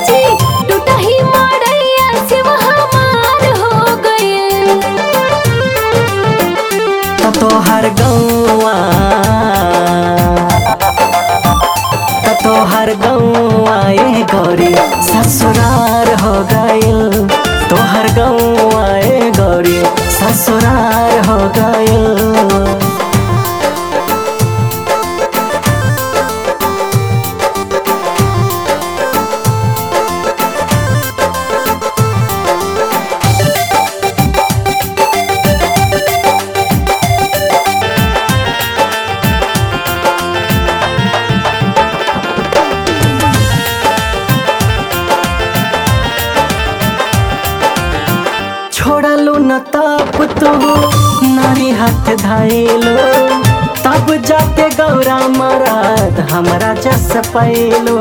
जी टूटही मड़ैया शिव हमार हो गइल त तोहर गौआ त तोहर गौआ ए गौरी ससुरार हो गइल तोहर गौआ ए गौरी ससुरार हो गइल छोड़लू न तब तू नारी हाथ धाइलो तब जाके गौरा मराद हमरा जस पैलो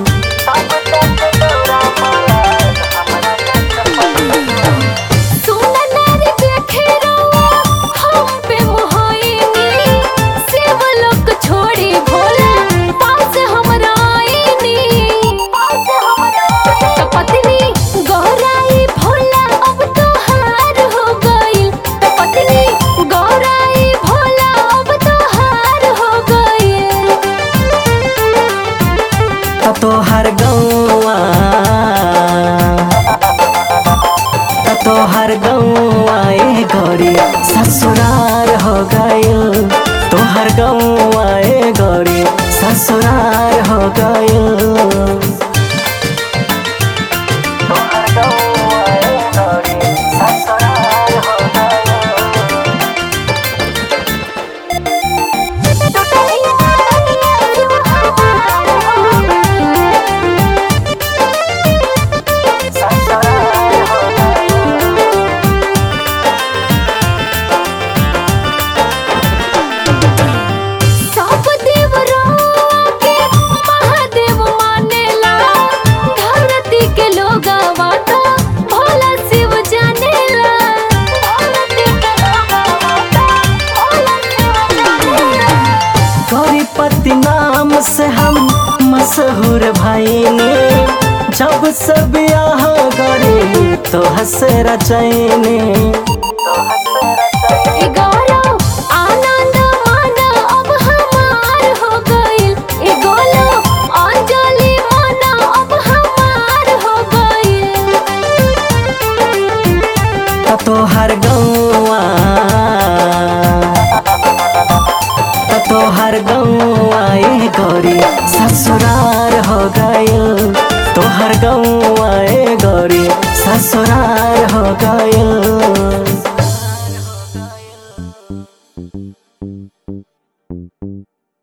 सुन नारी देखे रउआ हम पे मोहाइनी शिव लोक छोड़ी भोला पास हमरा आईनी त पत्नी गौराई भोला अब तोहार हो गइल त पत्नी गौराई भोला अब तोहार हो गइल त तोहर गौआ त तोहर गौआ ए गौरी ससुरार हो गइल तोहर गौआ ए गौरी ससुरार हो गइल तोहर गौआ ए गौरी ससुरार हो गइल ससुरार हो गइल सब देवरों के महादेव मानेला धरती के लोगवा तो भोला शिव जानेला धरती के लोगवा तो भोला शिव जानेला गौरीपति नाम से हम मशहूर भाईने जब सब यहाँ गरी तो हंस रचैने एगारो आनंद माना अब हमार हो गइल एगोलो अंजलि माना अब हमार हो गइल त तोहर गौआ त तोहर गौआ ए गौरी ससुरार हो गइल तोहर गौआ ए गौरी ससुरार हो गइल